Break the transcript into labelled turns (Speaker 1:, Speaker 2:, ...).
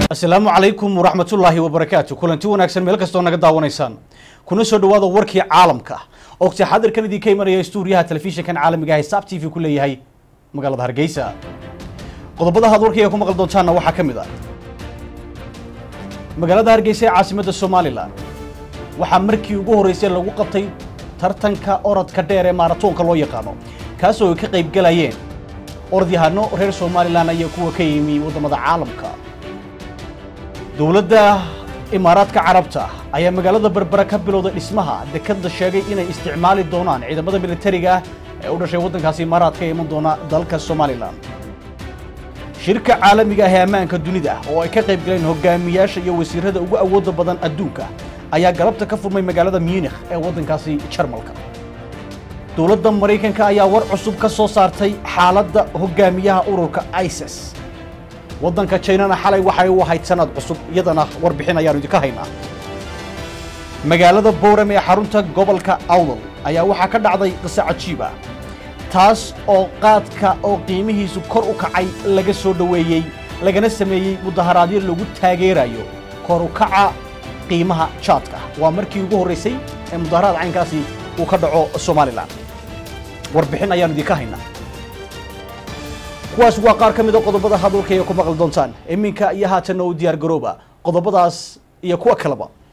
Speaker 1: asalaamu calaykum waraxmatullaahi wabarakaatu kulanti wanaagsan meel kastoo naga daawanaysaan kuna soo dhawaada warkii caalamka ogti xadirkan idinka imanaya stuuriyaha telefishinkan caalamiga ah ee saab t v ku leeyahay magaalada hargeysa qodobada had warkayga ku maqli doontaanna waxaa ka mid ah magaalada hargeysa ee caasimadda somalilan waxaa markii ugu horreysay lagu qabtay tartanka orodka dheer ee maaratoonka loo yaqaano kaasoo ay ka qayb galayeen orodyahanno reer somalilan ayaa kuwa ka yimi waddamada caalamka dowladda imaaraadka carabta ayaa magaalada berbera ka bilowday dhismaha dekadda sheegay inay isticmaali doonaan ciidamada militariga ah ee u dhashay waddankaasi imaaraadka ee iman doona dalka somalilan shirka caalamiga ah ee ammaanka dunida oo ay ka qayb galeen hogaamiyaasha iyo wasiirada ugu awoodda badan adduunka ayaa galabta ka furmay magaalada munikh ee waddankaasi jarmalka dowladda maraykanka ayaa war cusub ka soo saartay xaaladda hogaamiyaha ururka isis waddanka jinana xalay waxay u ahayd sanad cusub iyadana warbixin ayaanu idinka haynaa magaalada bowram ee xarunta gobolka awdal ayaa waxaa ka dhacday qiso cajiib ah taas oo qaadka oo qiimihiisu kor u kacay laga soo dhoweeyey lagana sameeyey mudaharaadyo lagu taageerayo kor u kaca qiimaha jaadka waa markii ugu horraysay ee mudaharaad caynkaasi uu ka dhaco somalilan warbixin ayaanu idinka haynaa kuwaas waa qaar ka mid a qodobada hadalkayga ku maqli doontaan iminka iyo haatanna u diyaar garooba qodobadaas iyo kuwa kaleba